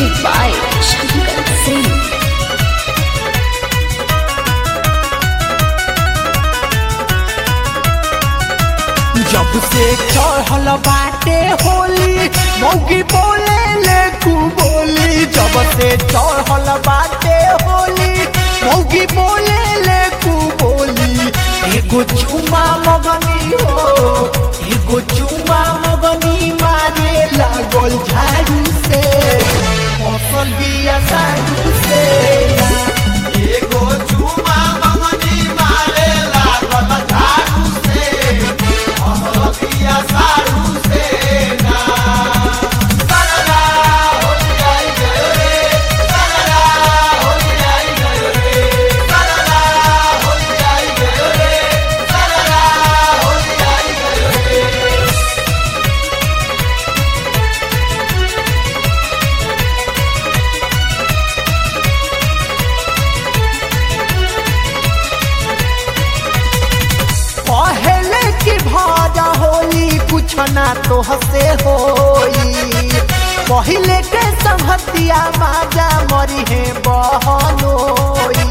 Music by Shankar Singh. जब से चढ़ल बाटे होली मौगी बोले ले कू बोली जब से चढ़ल बाटे होली मौगी बोले ले कू बोली एगो चुमा मगनी हो एगो चुमा मगनी मारे लागल झाड़ू से फसल बिया साड़ू से एगो चुमा मगनी मारे लागल झाड़ू से बिया साड़ू से ना सरला होली आई गयो रे सरला होली आई गयो रे सरला होली आई गयो रे सरला होली आई गयो रे पहले की भाजा होली कुछ ना तो हसे होई पहले के संहतिया माजा मरी है बहनोई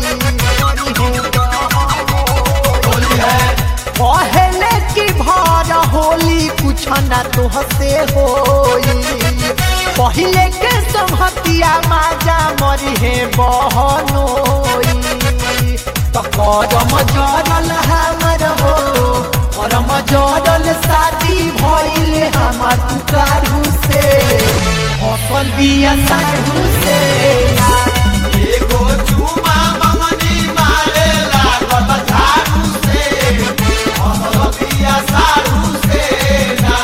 पहले की भाजा होली कुछ ना तो हसे होई पहले के संहतिया माजा मरी है बहनोई तो करम जरल हमर हो करम जरल शादी भइल हमर तुकारू से फसल बिया साधु से एगो चुमा मंगनी मारे लागल झाड़ू से फसल बिया साधु से ना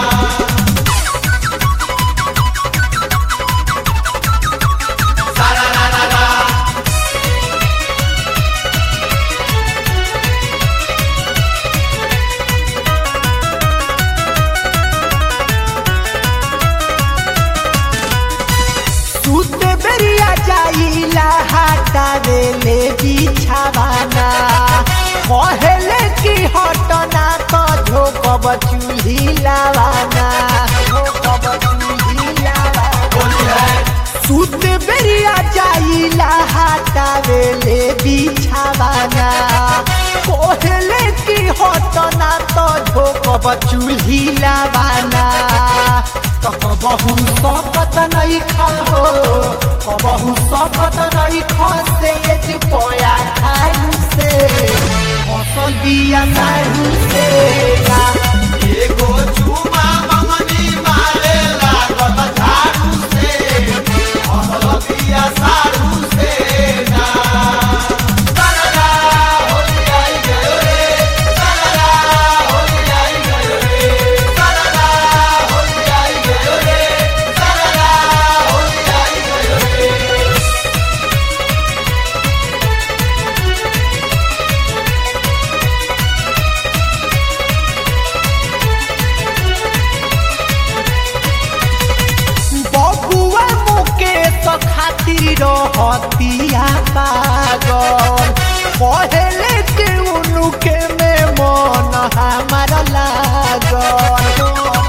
सारा रा रा रा सुते बेरिया जाइला हाटा देले बिछावाना कहले कि हटना तो झोकब चूल्ही लावाना झोकब चूल्ही लावाना सुते बेरिया जाइला हाटा देले बिछावाना कहले कि हटना तो झोकब चूल्ही लावाना तो कबहू सकत नहीं खाओ कबहू सकत नहीं खसे जे पोया खाऊ से फसल बिया नारू से एगो चुमा मंगनी मारे लागल झाड़ू से फसल बिया सारू से ना सरला होली आई गयो रे सरला होली आई गयो रे सरला होली आई गयो रे सरला होली आई गयो रे बबुआ मुकेश खातिर हतिया पागल पहले के उनुके में मन हमार लागल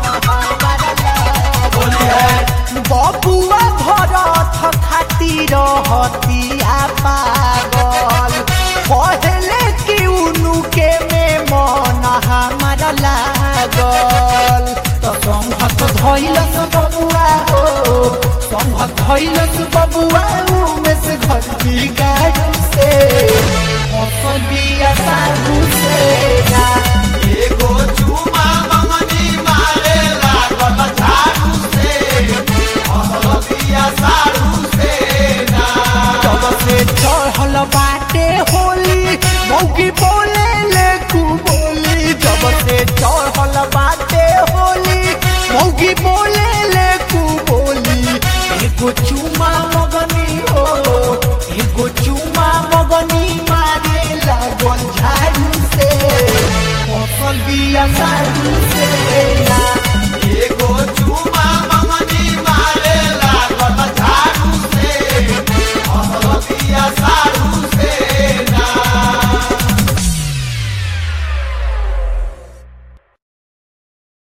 बबुआ भरत खातिर हतिया पागल पहले के उनुके में मन हमार लागल तो संघत धैलस बबुआ हो संघत धैलस बबुआ में से घर की गाड़ू से फसल बिया साधु से ना एगो चुमा मंगनी मारे लागल झाड़ू से फसल बिया साधु से ना जब से चढ़ल बाटे होली मौगी बोले ले कू बोली जब से चढ़ल बाटे होली मौगी बोले ले कू बोली एगो चुमा